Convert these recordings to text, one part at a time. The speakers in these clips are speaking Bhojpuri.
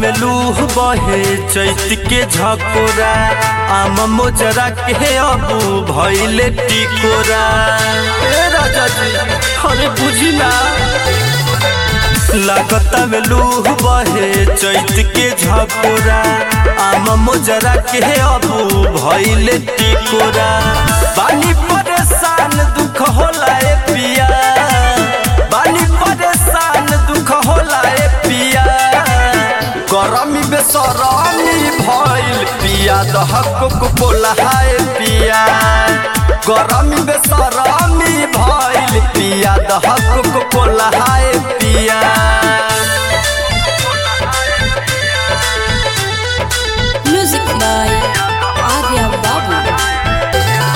में लूह बहे चैत के झकोरा आम मोजरा के अबू भैले टिकोरा ए राजा जी अरे बुझी ना लागता में लूह बहे चैत के झकोरा आम मोजरा के अबू भैले टिकोरा बानी परेशान दुख होला ए पिया बानी परेशान दुख होला ए पिया गरमी बेसरमी भइल पिया दहक बोला हाय पिया गरमी बेसरमी भइल पिया दहक बोला हाय पिया Music by Arya Babu.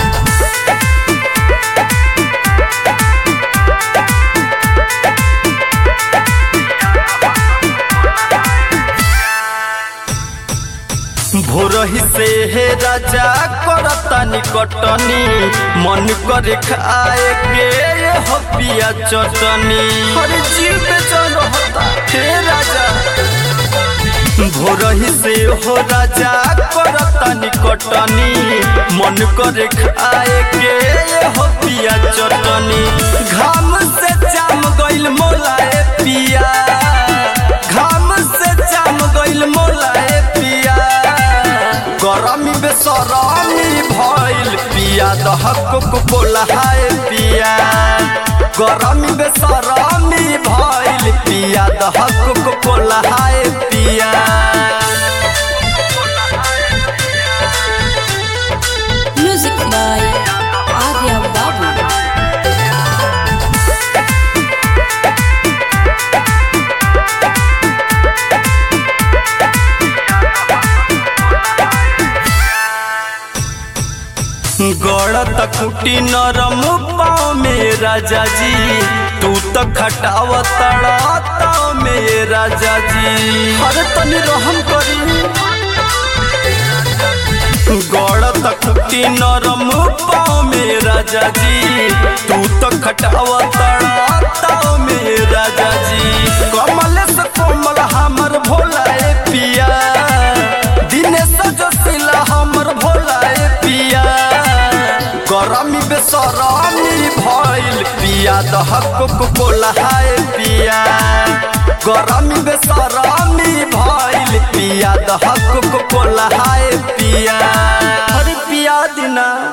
भोरही से हे राजा करता निकटनी मन करे खाए के हो पिया चटनी हर जीव बेचन रहता हे राजा भोरही से हो राजा करता निकटनी मन करे खाए के हो पिया चटनी घाम से जाम गइल मोलाए पिया घाम से जाम गइल मोलाए पिया गरमी बेसरमी भइल पिया दहक बोला हाय पिया गरमी बेसरमी भइल पिया दहक बोला हाय पिया Music by Arya Babu. गड़त कुटी नरम पाँव में राजा जी तू तो खटाव तड़ा में राजा जी हर तनी रहम करी गड़त कुटी नरम पाँव में राजा जी तू तो खटाव तड़ा में राजा जी कमल से कोमल हमर भोला ए पिया दिनेश जोशिला हमर भोला ए पिया गरमी बेसरमी भइल पिया दहक बोला हाय पिया गरमी बेसरमी भइल पिया दहक बोला हाय पिया हर पिया दिना